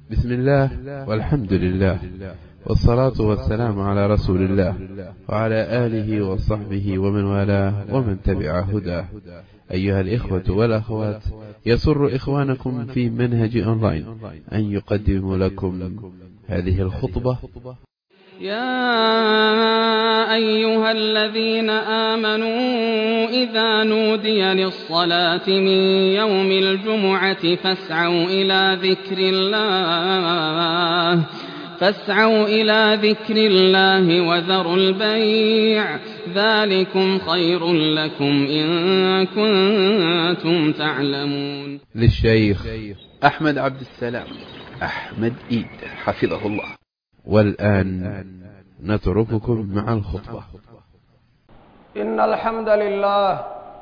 بسم الله والحمد لله والصلاة والسلام على رسول الله وعلى آله وصحبه ومن والاه ومن تبع هداه أيها الإخوة والأخوات يسر إخوانكم في منهج أونلاين أن يقدم لكم هذه الخطبة يا أيها الذين آمنوا إذا نودي للصلاة من يوم الجمعة فاسعوا إلى ذكر الله فاسعوا إلى ذكر الله وذروا البيع ذلكم خير لكم إن كنتم تعلمون للشيخ أحمد عبد السلام أحمد إيد حفظه الله والآن نترككم مع الخطبة إن الحمد لله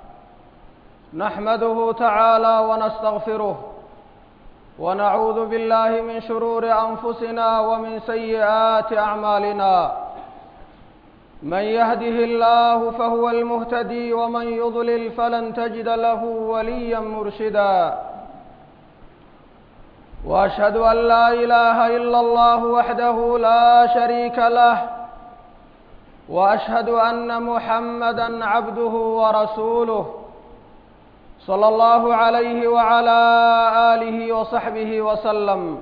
نحمده تعالى ونستغفره ونعوذ بالله من شرور أنفسنا ومن سيئات أعمالنا من يهده الله فهو المهتدي ومن يضلل فلن تجد له وليا مرشدا واشهد ان لا اله الا الله وحده لا شريك له واشهد ان محمدا عبده ورسوله صلى الله عليه وعلى اله وصحبه وسلم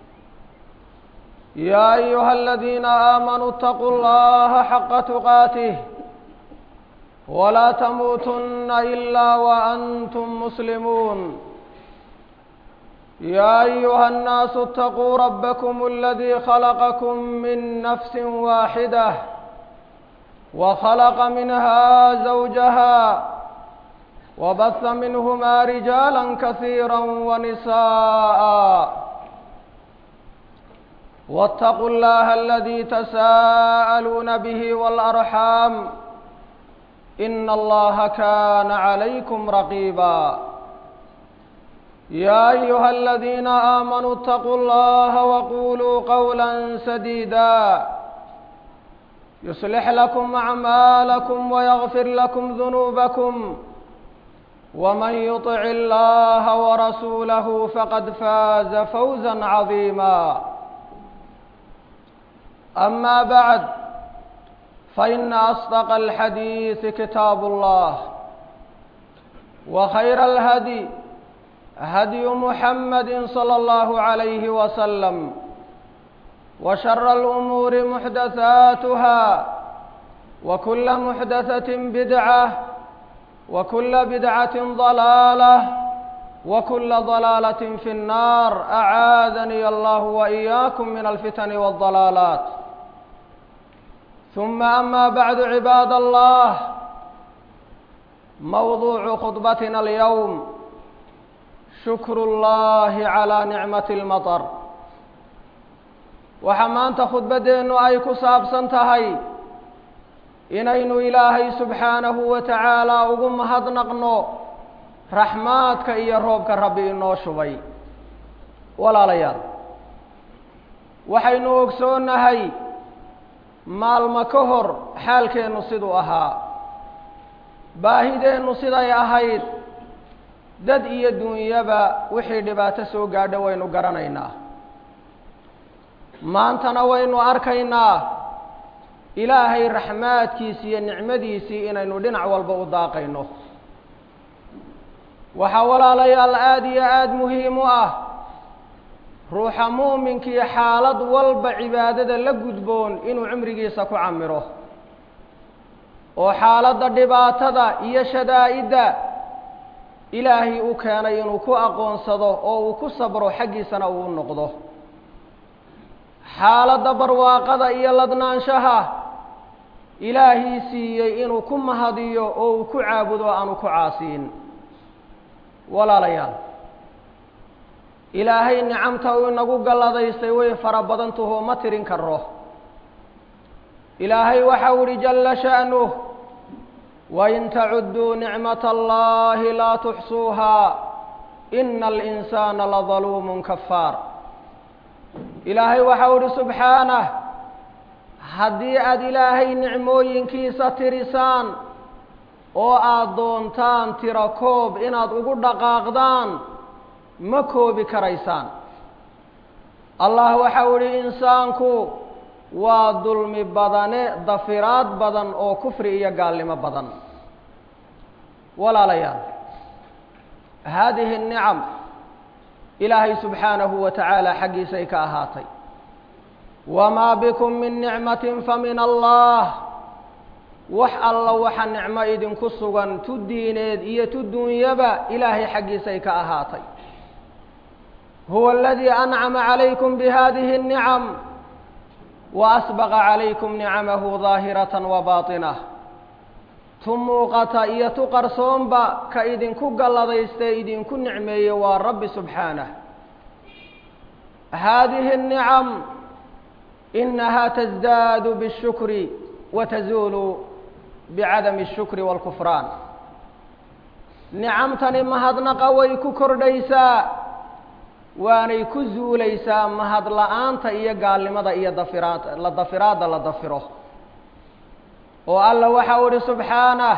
يا ايها الذين امنوا اتقوا الله حق تقاته ولا تموتن الا وانتم مسلمون يا ايها الناس اتقوا ربكم الذي خلقكم من نفس واحده وخلق منها زوجها وبث منهما رجالا كثيرا ونساء واتقوا الله الذي تساءلون به والارحام ان الله كان عليكم رقيبا يا ايها الذين امنوا اتقوا الله وقولوا قولا سديدا يصلح لكم اعمالكم ويغفر لكم ذنوبكم ومن يطع الله ورسوله فقد فاز فوزا عظيما اما بعد فان اصدق الحديث كتاب الله وخير الهدي هدي محمد صلى الله عليه وسلم وشر الأمور محدثاتها وكل محدثة بدعة وكل بدعة ضلالة وكل ضلالة في النار أعاذني الله وإياكم من الفتن والضلالات ثم أما بعد عباد الله موضوع خطبتنا اليوم shukr اllahi calىa nicmati اlmaطr waxaa maanta khudbaddeennu ay ku saabsan tahay inaynu ilaahay subxaanahu wa tacaala ugu mahadnaqno raxmaadka iyo roobka rabbi inoo shubay walaalayaal waxaynu ogsoonnahay maalmo ka hor xaalkeennu siduu ahaa baahideennu siday ahayd dad iyo dunyaba wixii dhibaato soo gaadho waynu garanaynaa maantana waynu arkaynaa ilaahay raxmaadkiisi iyo nicmadiisii inaynu dhinac walba u daaqayno waxaa walaalayaal aada iyo aada muhiim u ah ruuxa muuminkii xaalad walba cibaadada la gudboon inuu cimrigiisa ku camiro oo xaaladda dhibaatada iyo shadaa-idda ilaahay u keenay inuu ku aqoonsado oo uu ku sabro xaggiisana uu noqdo xaaladda barwaaqada iyo ladnaanshaha ilaahii siiyey inuu ku mahadiyo oo uu ku caabudo aanu ku caasiin walaalayaal ilaahay nicamta uu inagu galladaystay way fara badantaho ma tirin karo ilaahay waxau ihi jalla sha'nuh wain tacuduu nicmat allahi laa tuxsuuhaa ina alinsaana ladaluumun kafaar ilaahay waxau ihi subxaanah haddii aada ilaahay nicmooyinkiisa tirisaan oo aada doontaan tiro koob inaad ugu dhaqaaqdaan ma koobi karaysaan allah waxau idhi insaanku waa dulmi badane dafiraad badan oo kufri iyo gaalnimo badan walaalayaal haadihi الnicam ilaahay subxaanahu wa tacaala xaggiisay ka ahaatay wamaa bikum min nicmatin famin allah wax alla waxa nicmo idinku sugan tu diineed iyo tu duunyaba ilaahay xaggiisay ka ahaatay huwa aladii ancama calaykum bihadihi الnicam waasbaqa calaykum nicamahu daahiratan wa baatinah tu muuqata iyo tu qarsoonba ka idinku galladaystae idinku nicmeeye waa rabbi subxaanah haadihi الnicam inaha tasdaadu bالshukri wa tazuulu bicadami الshukri wاlkufraan nicamtani mahadnaqa way ku kordhaysaa waanay ku zuulaysaa mahad la-aanta iyo gaalnimada iyo dafiraad la dafiraadda la dafiro oo alla waxau idhi subxaanah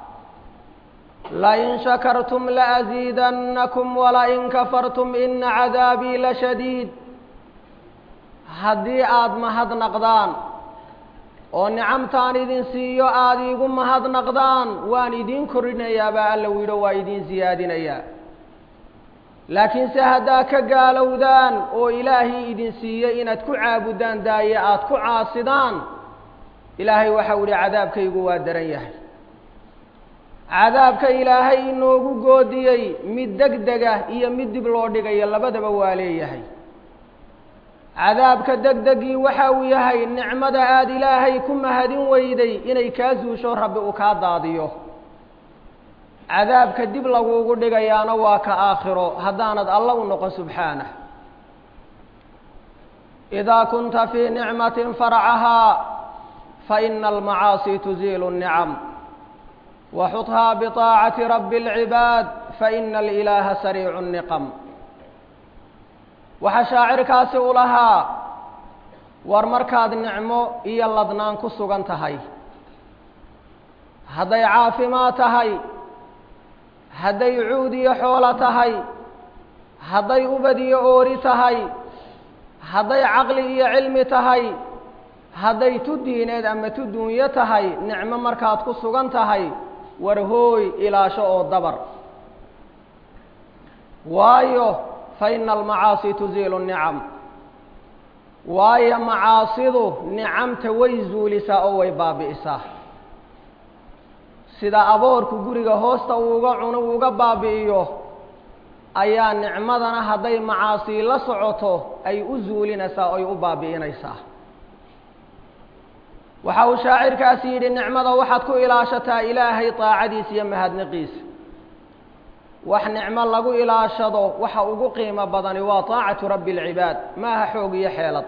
lain shakartum laasiidannakum walain kafartum ina cadaabii lashadiid haddii aada mahadnaqdaan oo nicamtaan idin siiyo aada iigu mahadnaqdaan waan idiin korinayaa baa alla widho waa idiin siyaadinayaa laakiinse haddaa ka gaalowdaan oo ilaahay idin siiyey inaad ku caabudaan daaye aada ku caasidaan ilaahay waxau idhi cadaabkaygu waa daran yahay cadaabka ilaahay inoogu goodiyey mid deg dega iyo mid dib loo dhigayo labadaba waa leeyahay cadaabka deg degii waxa uu yahay nicmada aada ilaahay ku mahadin weyday inay kaa suusho rabbi uu kaa daadiyo cadaabka dib laguugu dhigayaana waa ka aakhiro haddaanad alla u noqon subxaanah idaa kunta fii nicmatin farcahaa faina almacaasi tuziilu الnicam waxudhaa biطaacati rabbi اlcibaad faina alilaaha sariicu الniqam waxaa shaacirkaasi u lahaa war markaad nicmo iyo ladnaan ku sugan tahay hadday caafimaad tahay hadday cuud iyo xoolo tahay hadday ubad iyo oori tahay hadday caqli iyo cilmi tahay hadday tu diineed ama tu duunyo tahay nicmo markaad ku sugan tahay war hooy ilaasho oo dabar waayo fa ina almacaasi tuziilu nicam waayo macaasidu nicamta way zuulisaa oo way baabi'isaa sida aboorku guriga hoosta uuga cuno uuga baabi'iyo ayaa nicmadana hadday macaasii la socoto ay u zuulinaysaa oy u baabi'inaysaa waxa uu shaacirkaasi yidhi nicmada waxaad ku ilaashataa ilaahay daacadiisa iyo mahadniqiisa wax nicmo lagu ilaashado waxa ugu qiimo badani waa taacatu rabbi alcibaad maaha xoog iyo xeelad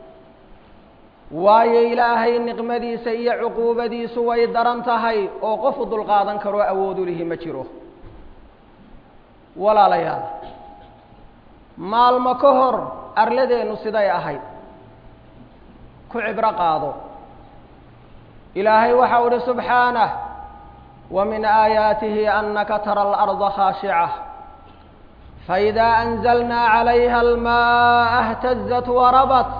waayo ilaahay niqmadiisa iyo cuquubadiisu way daran tahay oo qofu dulqaadan karoo awoodu lihi ma jiro walaalayaal maalmo ka hor arladeennu siday ahayd ku cibro qaado ilaahay waxau uhi subxaanah wa min aayaatihi anaka tara alarda khaashica faidaa anzalnaa calayha almaaa اhtazat warabat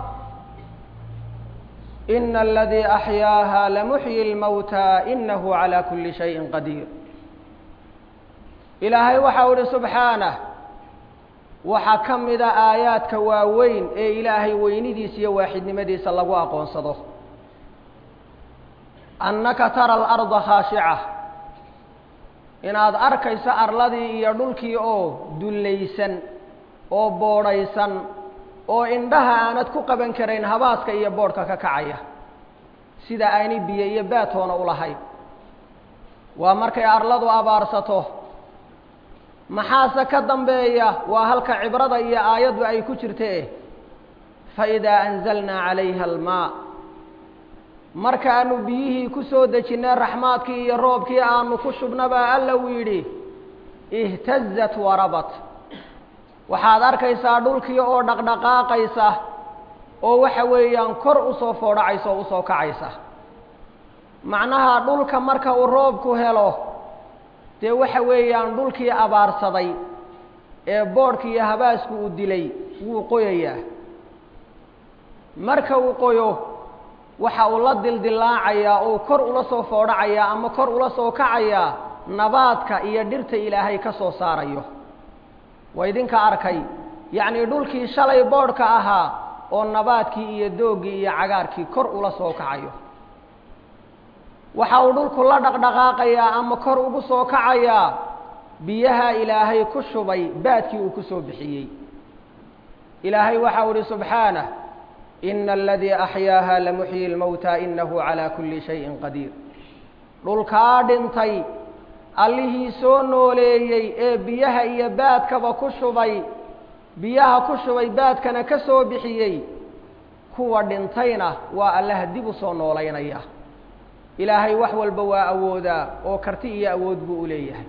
ina aladii axyaaha lamuxyi اlmowta inahu calى kuli shayin qadiir ilaahay waxau ihi subxaanah waxaa ka mida aayaadka waaweyn ee ilaahay weynidiisa iyo waaxidnimadiisa lagu aqoonsado annaka tara alarda khaashica inaad arkayso arladii iyo dhulkii oo dullaysan oo boodhaysan oo indhaha aanad ku qaban karayn habaaska iyo boodhka ka kacaya sida aanay biyo iyo baatoona u lahayn waa markay arladu abaarsato maxaase ka dambeeya waa halka cibrada iyo aayaddu ay ku jirtee faidaa anzalnaa calayha almaa markaanu biyihii ku soo dejinnay raxmaadkii iyo roobkii aanu ku shubnabaa alla uu yidhi ihtazat warabat waxaad arkaysaa dhulkii oo dhaqdhaqaaqaysa oo waxa weeyaan kor usoo foodhacaysa oo usoo kacaysa macnaha dhulka marka uu roobku helo dee waxa weeyaan dhulkii abaarsaday ee boodhki iyo habaasku uu dilay wuu qoyayaa marka uu qoyo waxa uu la dildillaacayaa oo kor ula soo foodhacayaa ama kor ula soo kacayaa nabaadka iyo dhirta ilaahay ka soo saarayo waa idinka arkay yacnii dhulkii shalay boodhka ahaa oo nabaadkii iyo dooggii iyo cagaarkii kor ula soo kacayo waxa uu dhulku la dhaqdhaqaaqayaa ama kor ugu soo kacayaa biyaha ilaahay ku shubay baadkii uu ku soo bixiyey ilaahay waxa uu ihi subxaanah ina aladii axyaaha lamuxyi lmowta inahu calaa kulli shayin qadiir dhulkaa dhintay allihii soo nooleeyey ee biyaha iyo baadkaba ku shubay biyaha ku shubay baadkana ka soo bixiyey kuwa dhintayna waa allaha dib u soo noolaynaya ilaahay wax walba waa awoodaa oo karti iyo awood buu u leeyahay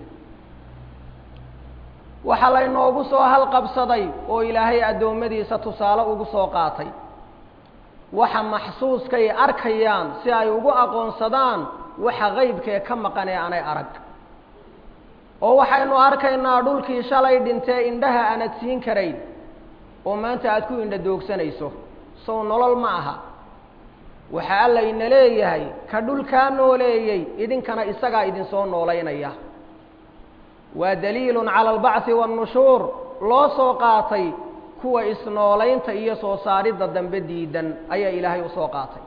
waxaa laynoogu soo halqabsaday oo ilaahay addoommadiisa tusaale ugu soo qaatay waxa maxsuuskay arkayaan si ay ugu aqoonsadaan waxa qaybkee ka maqan ee aanay arag oo waxaynu arkaynaa dhulkii shalay dhintee indhaha aanad siin karayn oo maanta aad ku indha doogsanayso sow nolol ma aha waxa alla ina leeyahay ka dhulkaa nooleeyey idinkana isagaa idinsoo noolaynaya waa daliilun cala albacthi waannushuur loo soo qaatay kuwa isnoolaynta iyo soo saaridda dambe diidan ayaa ilaahay usoo qaatay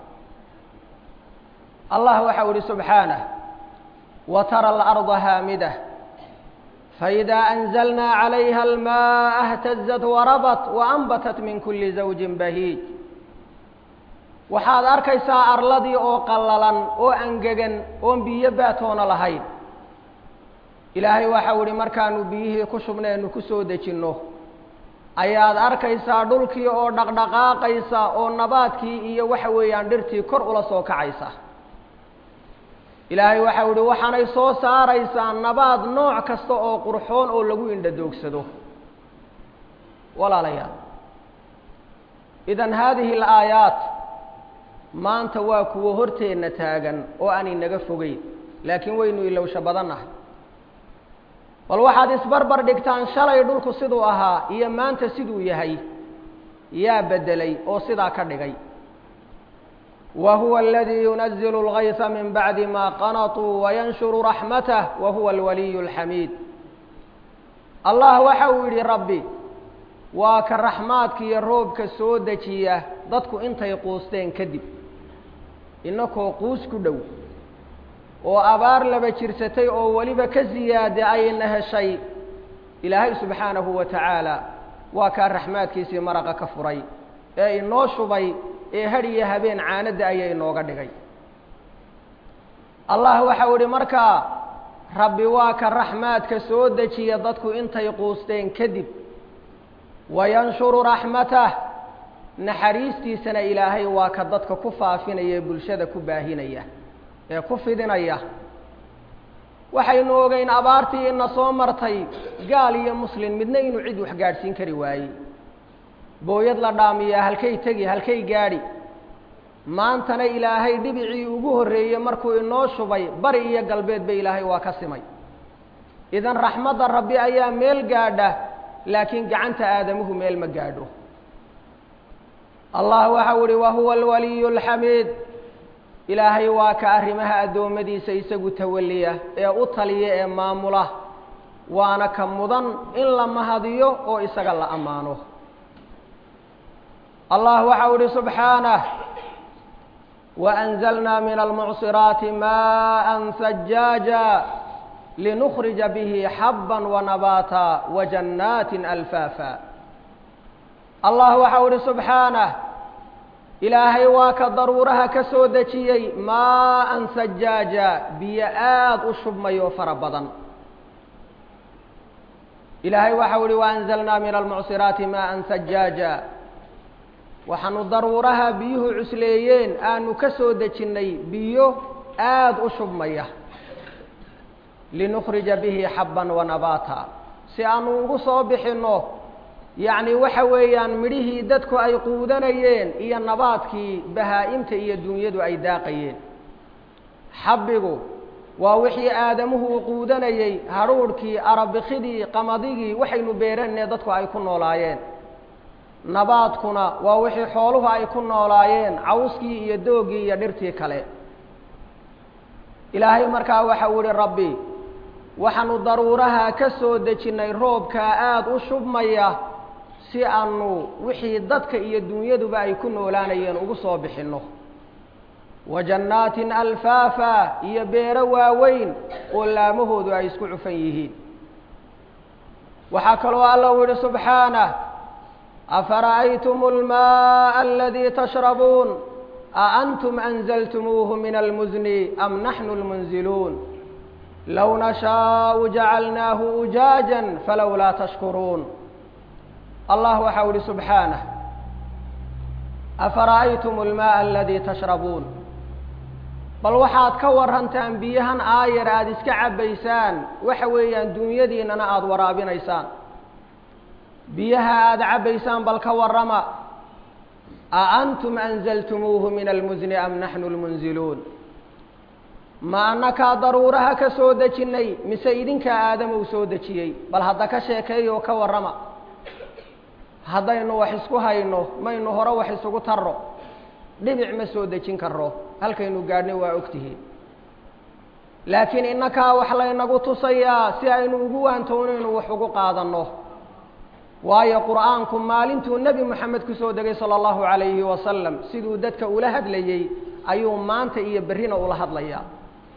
allah waxau ihi subxaanah wa tara alarda haamidah faidaa anzalnaa calayha almaaa اhtazat warabat waanbatat min kuli zawjin bahiij waxaad arkaysaa arladii oo qallalan oo angegan oon biyo baatoona lahayn ilaahay waxau ihi markaanu biyihii ku shubnaynu ku soo dejinno ayaad arkaysaa dhulkii oo dhaqdhaqaaqaysa oo nabaadkii iyo waxa weeyaan dhirtii kor ula soo kacaysa ilaahay waxau ihi waxaanay soo saaraysaa nabaad nooc kasta oo qurxoon oo lagu indha doogsado walaalayaal idan haadihi alaayaat maanta waa kuwo horteenna taagan oo aan inaga fogeyn laakiin waynu ilowsho badannahay bal waxaad isbarbar dhigtaan shalay dhulku siduu ahaa iyo maanta siduu yahay yaa beddelay oo sidaa ka dhigay wa huwa aladii yunazilu اlgaysa min bacdi ma qanatuu wayanshuru raxmatah wa huwa alwaliyu اlxamiid allah waxa uu yidhi rabbi waa ka raxmaadka iyo roobka soo dejiya dadku intay quusteen kadib inakoo quus ku dhow oo abaar laba jirsatay oo weliba ka siyaada ayna heshay ilaahay subxaanahu wa tacaala waa kaa raxmaadkiisii maraqa ka furay ee inoo shubay ee hadh iyo habeen caanadda ayaa inooga dhigay allah waxau idhi markaa rabbi waa ka raxmaadka soo dejiya dadku intay quusteen kadib wayanshuru raxmatah naxariistiisana ilaahay waa ka dadka ku faafinaya ee bulshada ku baahinaya ee ku fidinaya waxaynu ogeyn abaartii ina soo martay gaal iyo muslin midna inuu cid wax gaadhsiin kari waayey booyad la dhaamiyaa halkay tegi halkay gaadhi maantana ilaahay dhibicii ugu horreeyey markuu inoo shubay bari iyo galbeedba ilaahay waa ka simay idan raxmadda rabbi ayaa meel gaadha laakiin gacanta aadamuhu meel ma gaadho allah waxau ihi wahuwa alwaliyu alxamiid ilaahay waa ka arrimaha addoommadiisa isagu tawaliya ee u taliya ee maamula waana ka mudan in la mahadiyo oo isaga la ammaano allah waxau ihi subxaanah waأnzalna min almucsiraati maءa sajaaja linukhrija bihi xaba wanabaata wajannaati alfaafa allah waxau ihi subxaanah ilaahay waa ka daruuraha ka soo dejiyey maaan sajaaja biyo aada u shubmayo fara badan ilaahay waxau ihi waanzalnaa min almucsiraati maaan sajaaja waxaanu daruuraha biyuhu cusleeyeen aanu ka soo dejinnay biyo aada u shubmaya linukhrija bihi xabban wanabaata si aanu ugu soo bixinno yacni waxa weeyaan midhihii dadku ay quudanayeen iyo nabaadkii bahaa-imta iyo dunyadu ay daaqayeen xabbigu waa wixii aadamuhu uu quudanayey hadhuudhkii arabikidii qamadigii waxaynu beeranee dadku ay ku noolaayeen nabaadkuna waa wixii xooluhu ay ku noolaayeen cawskii iyo doogii iyo dhirtii kale ilaahay markaa waxa uu ihi rabbi waxaanu daruuraha ka soo dejinnay roobkaa aada u shubmaya si aanu wixii dadka iyo dunyaduba ay ku noolaanayeen ugu soo bixinno wa jannaatin alfaafa iyo beero waaweyn oo laamahoodu ay isku cufan yihiin waxaa kaloo alla u yihi subxaanah afara'aytum almaءa aladii tashrabuun aantum anzaltumuuhu min almuzni am naxnu lmunziluun low nashaau jacalnaahu ujaaja falowlaa tashkuruun allah waxau ihi subxaanah afara'aytum almaءa aladii tashrabuun bal waxaad ka warantaan biyahan aayar aada iska cabbaysaan waxa weeyaan duunyadiinnana aada waraabinaysaan biyaha aada cabbaysaan bal ka warrama a antum anzaltumuuhu min almusni am naxnu lmunziluun ma annakaa daruuraha ka soo dejinnay mise idinkaa aadama u soo dejiyey bal hadda ka sheekeeyo ka warrama haddaynu wax isku hayno maynu hore wax isugu tarro dhibic ma soo dejin karro halkaynu gaadhnay waa ogtihiin laakiin innakaa wax laynagu tusayaa si aynu ugu waantoonaynu wax ugu qaadanno waayo qur'aanku maalintuu nebi moxamed ku soo degay sala allahu calayhi wasalam siduu dadka ula hadlayey ayuu maanta iyo berrina ula hadlayaa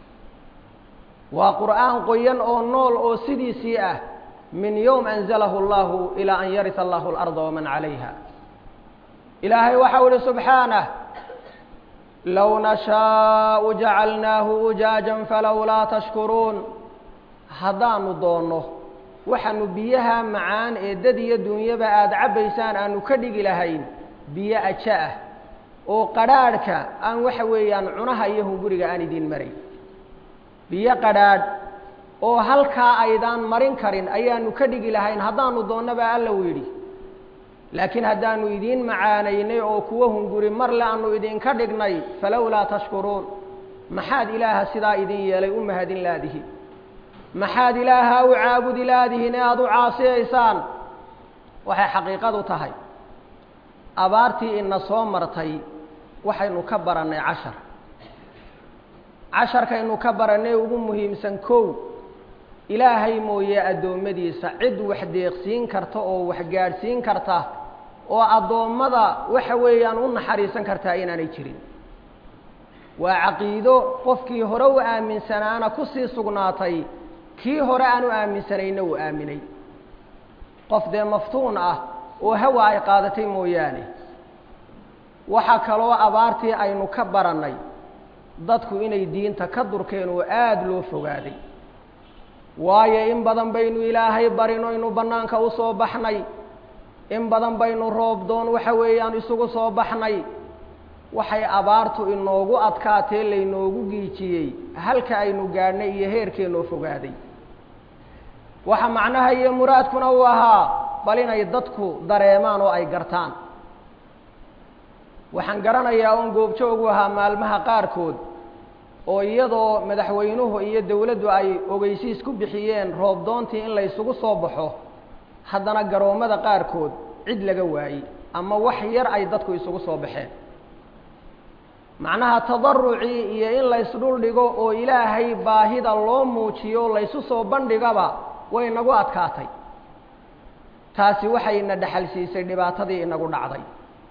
waa qur'aan qoyan oo nool oo sidiisii ah min yowm anzalahu allahu ilaa an yarisa allahu alarda waman calayha ilaahay waxau ihi subxaanah low nashaau jacalnaahu ujaajan falowlaa tashkuruun haddaanu doonno waxaanu biyaha macaan ee dad iyo dunyaba aada cabbaysaan aanu ka dhigi lahayn biyo aja ah oo qadhaadhka aan waxa weeyaan cunaha iyo hunguriga aan idiin maray biyo qadhaadh oo halkaa aydaan marin karin ayaanu ka dhigi lahayn haddaanu doonnaba alla u yidhi laakiin haddaanu idiin macaanaynay oo kuwo hunguri marle aanu idinka dhignay falowlaa tashkuruun maxaad ilaaha sidaa idin yeelay u mahadin laadihi maxaad ilaaha u caabudi laadihin ee aada u caasiyaysaan waxay xaqiiqadu tahay abaartii ina soo martay waxaynu ka barannay cashar casharkaynu ka barannay ugu muhiimsan kow ilaahay mooye addoommadiisa cid wax deeqsiin karta oo wax gaadhsiin karta oo addoommada waxa weeyaan u naxariisan kartaa inaanay jirin waa caqiido qofkii hore u aaminsanaana kusii sugnaatay kii hore aan u aaminsanayna uu aaminay qof dee maftuun ah oo hawa ay qaadatay mooyaane waxaa kaloo abaartii aynu ka barannay dadku inay diinta ka durkeen oo aada loo fogaaday waayo in badan baynu ilaahay barino inu bannaanka u soo baxnay in badan baynu roob doon waxa weeyaan isugu soo baxnay waxay abaartu inoogu adkaatee laynoogu giijiyey halka aynu gaadhnay iyo heerkeennoo fogaaday waxa macnaha iyo muraadkuna uu ahaa bal inay dadku dareemaan oo ay gartaan waxaan garanayaa oon goobjoogu ahaa maalmaha qaarkood oo iyadoo madaxweynuhu iyo dowladdu ay ogeysiis ku bixiyeen roob doontii in la ysugu soo baxo haddana garoommada qaarkood cid laga waayey ama wax yar ay dadku isugu soo baxeen macnaha tadarucii iyo in laysdhul dhigo oo ilaahay baahida loo muujiyo laysu soo bandhigaba way nagu adkaatay taasi waxayna dhexal siisay dhibaatadii inagu dhacday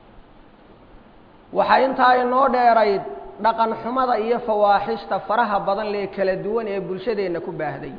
waxaa intaa inoo dheerayd dhaqan xumada iyo fawaaxishta faraha badan lee kala duwan ee bulshadeenna ku baahday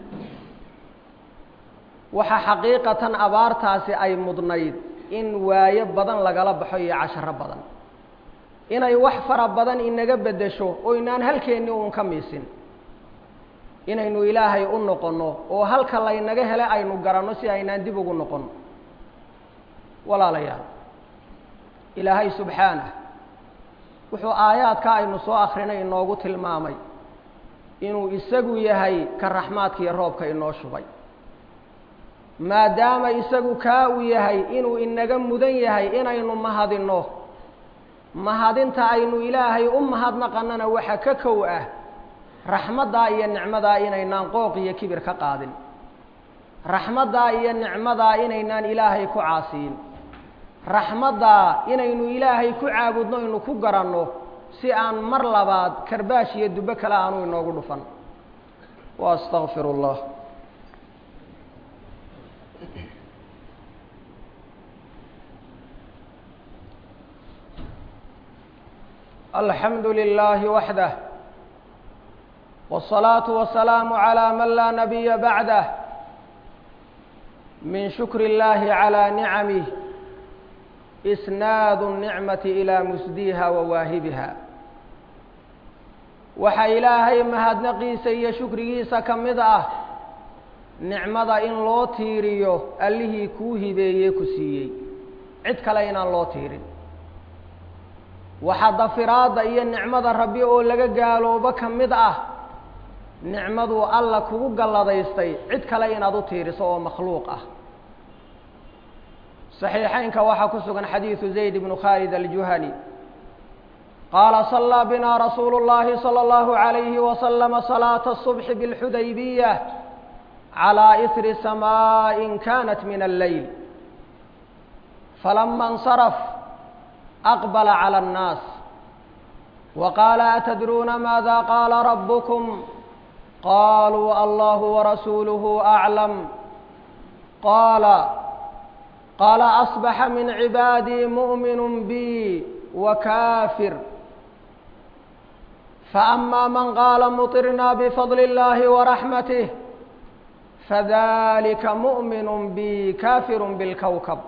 waxaa xaqiiqatan abaartaasi ay mudnayd in waayo badan lagala baxo iyo casharo badan inay wax fara badan inaga beddesho oo inaan halkeennii uun ka miisin inaynu ilaahay u noqonno oo halka laynaga hele aynu garanno si aynaan dib ugu noqon walaalayaal ilaahay subxaanah wuxuu aayaadka aynu soo akrinay inoogu tilmaamay inuu isagu yahay ka raxmaadka iyo roobka inoo shubay maadaama isagu kaa uu yahay inuu inaga mudan yahay inaynu mahadinno mahadinta aynu ilaahay u mahadnaqannana waxa ka kow ah raxmaddaa iyo nicmadaa inaynaan qooq iyo kibir ka qaadin raxmaddaa iyo nicmadaa inaynaan ilaahay ku caasiyin raxmaddaa inaynu ilaahay ku caabudno inu ku garanno si aan mar labaad karbaash iyo dubbo kale aanu inoogu dhufan wa astaqfiru اllah alxamdu lilahi waxdah wالصalaaةu wasalaamu عalى man laa nabiya bacdah min shukr اllahi عalى nicamih isnaad الnicmati ilى musdiha wa waahibiha waxaa ilaahay mahadnaqiisa iyo shukrigiisa ka mid ah nicmada in loo tiiriyo allihii kuu hibeeyey ku siiyey cid kale inaan loo tiirin waxaa dafiraadda iyo nicmada rabbi oo laga gaaloobo ka mid ah nicmaduu alla kugu galladaystay cid kale inaad u tiiriso oo makhluuq ah saxiixeynka waxaa ku sugan xadiidu zayd bnu khaalid aljuhani qaala صalىa bina rasuulu اllahi salى اllahu عalayhi waslama salaata الصubxi bاlxudaybiya calىa isri samaaءin kanat min alleyl falama اnsaraf aqbala calى الnaas waqaala atadruuna maada qaala rabbukum qaluu allahu warasuuluhu aclam qaala qaala asbaxa min cibaadii mu'minu bi wakaafir faama man qaala muطirna bifadli اllahi waraxmatih fadalika mu'minu bi kaafiru bilkowkab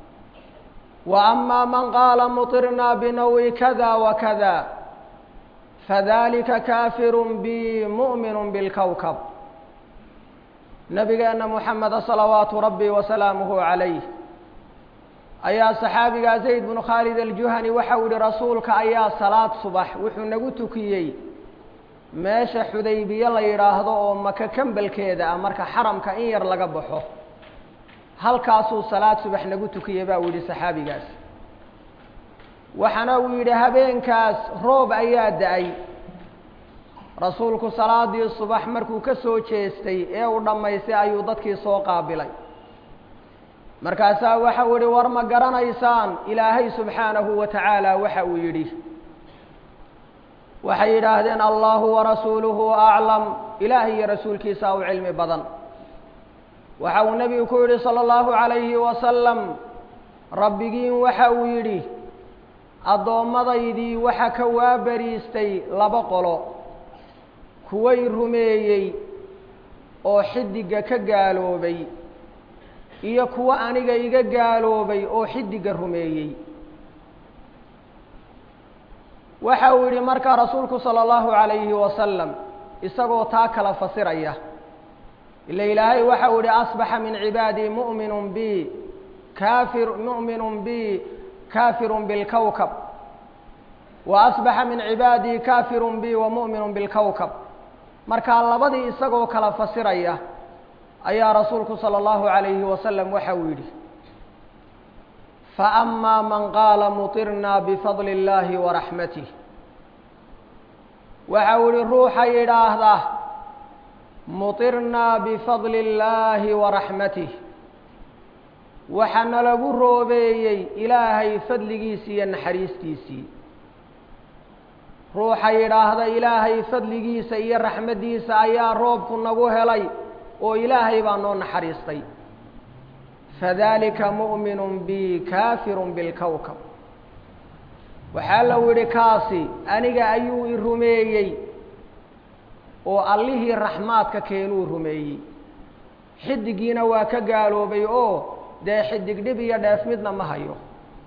وأما من قال مطرنا بنوء كذا وكذا فذلك كافر بي مؤمن بالكوكب نبigeena محمد صلaوaaت ربي وسلاaمه عليه ayaa صحaabiga زayd بن khالد الجuhني waxa u yihi rasuulka ayaa saلاad subax wuxuu nagu tukiyey meesha xudaybiye la yidhaahdo oo maka kembelkeeda ah marka xaramka in yar laga baxo halkaasuu salaad subax nagu tukiyey baa uu yidhi saxaabigaas waxaana uu yidhi habeenkaas roob ayaa da-ay rasuulku salaadii subax markuu ka soo jeestay ee uu dhammaystay ayuu dadkii soo qaabilay markaasaa waxa uu yihi war ma garanaysaan ilaahay subxaanahu wa tacaala waxa uu yidhi waxay yidhaahdeen allahu warasuuluhu aclam ilaah iyo rasuulkiisa u cilmi badan waxa uu nebigu ku yidhi salى اllahu عalayhi wasalam rabbigiin waxa uu yidhi addoomadaydii waxa ka waabariistay laba qolo kuway rumeeyey oo xidigga ka gaaloobay iyo kuwo aniga iga gaaloobay oo xidigga rumeeyey waxa uu yidhi markaa rasuulku salى اllahu عalayhi wasalam isagoo taa kala fasiraya ila ilaahay waxa uu yihi asbaxa min cibaadii mu'minu bi kafir mu'minu bi kafiru bilkowkab wa asbaxa min cibaadii kafiru bi wa mu'minu bilkowkab markaa labadii isagoo kala fasiraya ayaa rasuulku salى اllahu عalayhi wasalam waxa uu yidhi faأma man qaala muطirna bifadli اllahi waraxmatih waxa uu yihi ruuxa yidhaahda muطirnaa bifadli اllaahi waraxmatih waxaana lagu roobeeyey ilaahay fadligiisii iyo naxariistiisii ruuxa yidhaahda ilaahay fadligiisa iyo raxmaddiisa ayaa roobku nagu helay oo ilaahay baa noo naxariistay fadalika mu'minu bi kaafiru bilkowkab waxaa lau yidhi kaasi aniga ayuu i rumeeyey oo allihii raxmaadka keenuu rumeeyey xidigiina waa ka gaaloobay oo dee xidig dhib iyo dheef midna ma hayo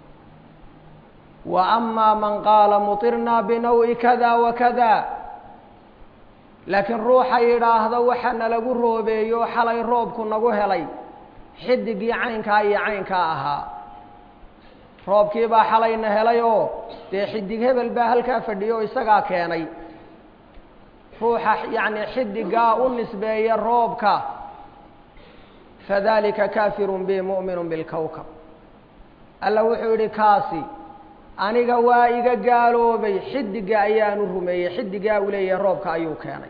wa amaa man qaala muطirnaa binawi kada wa kada laakiin ruuxa yidhaahda waxaana lagu roobeeyo xalay roobku nagu helay xidigii caynkaa iyo caynkaa ahaa roobkii baa xalayna helay oo dee xidig hebel baa halkaa fadhiyo o isagaa keenay ruuxa yacni xidigaa u nisbeeya roobka fadalika kafirun bi mu'minu bilkowkab alla wuxuu yidhi kaasi aniga waa iga gaaloobay xidiga ayaanu rumeeyey xidigaa uu leeyahay roobka ayuu keenay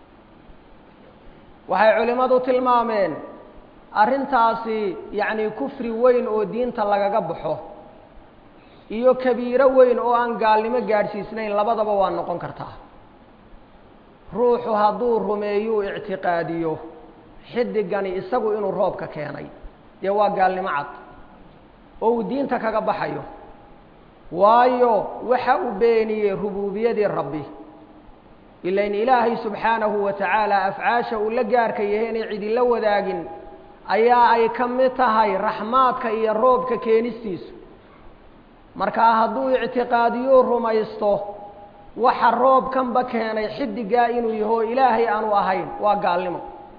waxay culimmadu tilmaameen arrintaasi yacni kufri weyn oo diinta lagaga baxo iyo kabiiro weyn oo aan gaalnimo gaadhsiisnayn labadaba waa noqon kartaa ruuxu hadduu rumeeyuu ictiqaadiyo xidigani isagu inuu roobka keenay dee waa gaalnimo cad oo uu diinta kaga baxayo waayo waxa uu beeniyey rubuubiyadii rabbi ilain ilaahay subxaanahu wa tacaala afcaasha uu la gaarka yahay inay cidila wadaagin ayaa ay ka mid tahay raxmaadka iyo roobka keenistiisu markaa hadduu ictiqaadiyuu rumaysto waxa roobkanba keenay xidigaa inuu yaho ilaahay aanu ahayn waa gaalnimo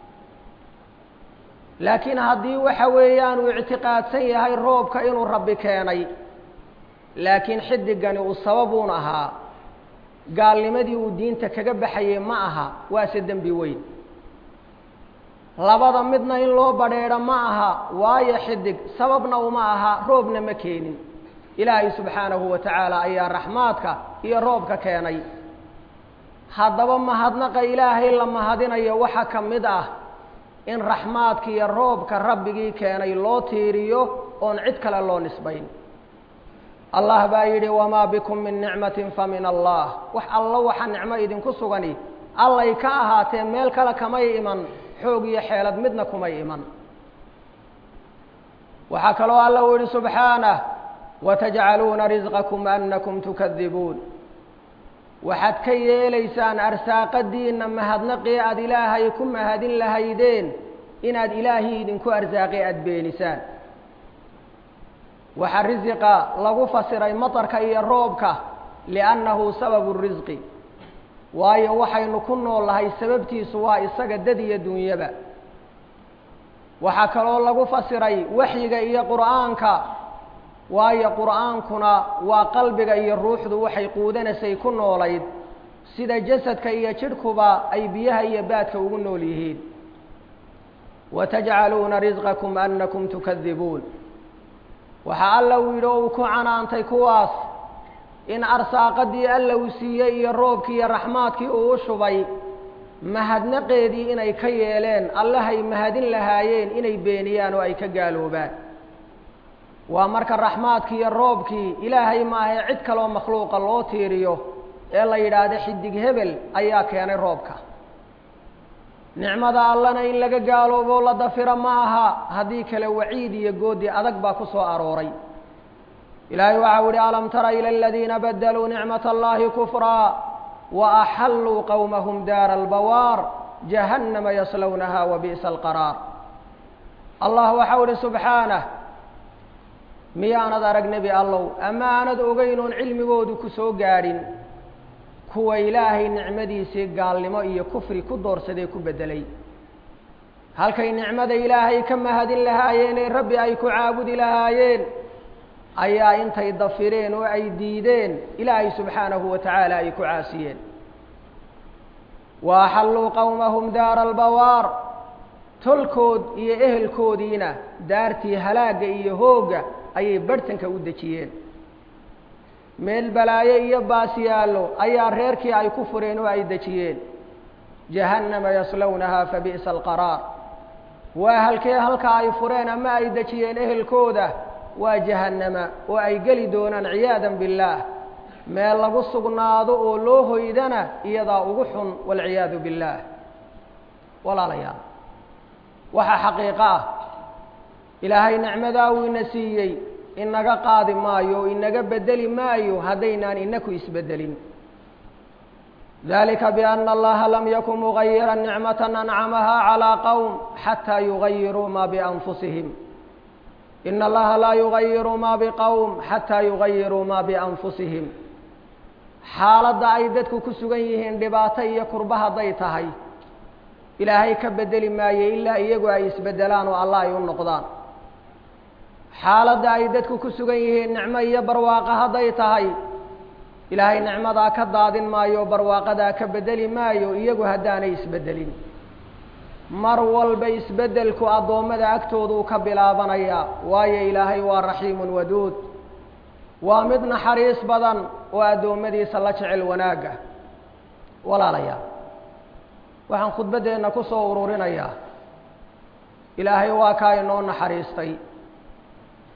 laakiin haddii waxa weeyaan uu ictiqaadsan yahay roobka inuu rabbi keenay laakiin xidigani uu sababuun ahaa gaalnimadii uu diinta kaga baxayey ma aha waase dembi weyn labada midna in loo badheedho ma aha waayo xidig sababna uma aha roobna ma keenin ilaahay subxaanahu wa tacaala ayaa raxmaadka iyo roobka keenay haddaba mahadnaqa ilaahay la mahadinayo waxaa ka mid ah in raxmaadka iyo roobka rabbigii keenay loo tiiriyo oon cid kale loo nisbayn allah baa yidhi wamaa bikum min nicmatin fa min allah wax allo waxa nicmo idinku sugani allay ka ahaatee meel kale kamay iman xoog iyo xeelad midna kumay iman waxaa kaloo alla u yihi subxaanah watajcaluuna risqakum anakum tukadibuun waxaad ka yeelaysaan arsaaqadiinna mahadnaqii aada ilaahay ku mahadin lahaydeen inaad ilaahii idinku arsaaqi aada beenisaan waxaa risiqa lagu fasiray matarka iyo roobka liannahu sababu risqi waayo waxaynu ku noolnahay sababtiisu waa isaga dad iyo dunyaba waxaa kaloo lagu fasiray waxyiga iyo qur'aanka waayo qur'aankuna waa qalbiga iyo ruuxdu waxay quudanaysay ku noolayd sida jasadka iyo jidhkuba ay biyaha iyo baadka ugu nool yihiin watajcaluuna risqakum anakum tukadibuun waxaa alla uu yidhi oo uu ku canaantay kuwaas in arsaaqadii alla uu siiyey iyo roobkii iyo raxmaadkii uu u shubay mahadnaqeedii inay ka yeeleen allahay mahadin lahaayeen inay beeniyaan oo ay ka gaaloobaan waa marka raxmaadkii iyo roobkii ilaahay maahae cid kaloo makhluuqa loo tiiriyo ee la yidhaahdo xidig hebel ayaa keenay roobka nicmada allana in laga gaaloobo la dafiro ma aha haddii kale waciid iyo goodi adag baa ku soo arooray ilaahay waxau ihi alam tara ila aladiina badaluu nicmat allahi kufraa wa axalluu qowmahum daara albawaar jahannama yaslownaha wa bi'sa alqaraar allah waxau ihi subxaanah miyaanad arag nebi allow ama aanad ogeyn oon cilmigoodu ku soo gaadhin kuwa ilaahay nicmadiisii gaalnimo iyo kufri ku doorsadee ku beddelay halkay nicmada ilaahay ka mahadin lahaayeen ee rabbi ay ku caabudi lahaayeen ayaa intay dafireen oo ay diideen ilaahay subxaanahu wa tacaala ay ku caasiyeen wa axalluu qowmahum daara albawaar tolkood iyo ehelkoodiina daartii halaagga iyo hoogga ayay barhtanka u dejiyeen meel balaayo iyo baasiyaallo ayaa reerkii ay ku fureen oo ay dejiyeen jahannama yaslownahaa fa bi'sa alqaraar waa halkee halka ay fureen ama ay dejiyeen ehelkooda waa jahannama oo ay geli doonaan ciyaadan billaah meel lagu sugnaado oo loo hoydana iyadaa ugu xun waalciyaadu billaah walaalayaal waxaa xaqiiqo ah ilaahay nicmadaa uu ina siiyey inaga qaadi maayo o inaga bedeli maayo haddaynaan inaku isbedelin dalika biana allaha lam yakun mugayira nicmata ancamaha calىa qowm xataa yugayiruu ma bianfusihim ina allaha laa yugayiru ma biqowm xataa yugayiruu ma bianfusihim xaaladda ay dadku ku sugan yihiin dhibaato iyo kurba hadday tahay ilaahay ka bedeli maayo ilaa iyagu ay isbedelaan oo allah ay u noqdaan xaaladda ay dadku ku sugan yihiin nicmo iyo barwaaqo hadday tahay ilaahay nicmadaa ka daadin maayo barwaaqadaa ka bedeli maayo iyagu haddaanay isbedelin mar walba isbedelku addoommada agtooduu ka bilaabanayaa waayo ilaahay waa raxiimun waduud waa mid naxariis badan oo addoommadiisa la jecel wanaagga walaalayaal waxaan khudbaddeenna ku soo ururinayaa ilaahay waa kaa inoo naxariistay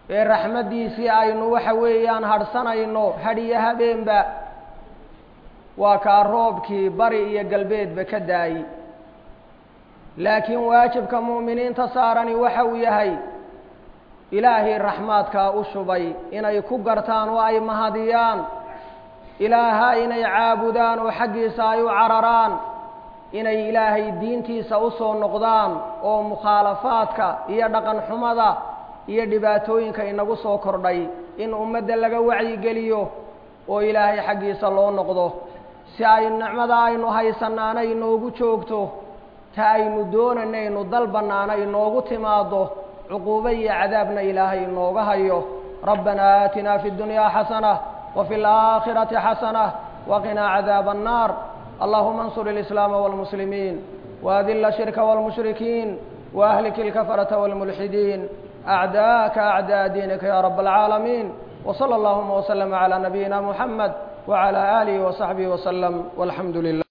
ee raxmaddiisii aynu waxa weeyaan hadhsanayno hadhiyo habeenba waa kaa roobkii bari iyo galbeedba ka daayi laakiin waajibka mu'miniinta saarani waxa uu yahay ilaahay raxmaadkaa u shubay inay ku gartaan oo ay mahadiyaan ilaaha inay caabudaan oo xaggiisa ay u cararaan inay ilaahay diintiisa u soo noqdaan oo mukhaalafaadka iyo dhaqan xumada iyo dhibaatooyinka inagu soo kordhay in ummadda laga wacyigeliyo oo ilaahay xaggiisa loo noqdo si ay nicmada aynu haysanaana inoogu joogto ta aynu doonanaynu dalbannaana inoogu timaado cuquubo iyo cadaabna ilaahay inooga hayo rabbanaa aatinaa fi اddunyaa xasanة وفي الآخرة حسنة وقنا عذاب النار اللهم انصر الإسلام والمسلمين وأذل الشرك والمشركين وأهلك الكفرة والملحدين أعداءك أعداء دينك يا رب العالمين وصلى اللهم وسلم على نبينا محمد وعلى آله وصحبه وسلم والحمد لله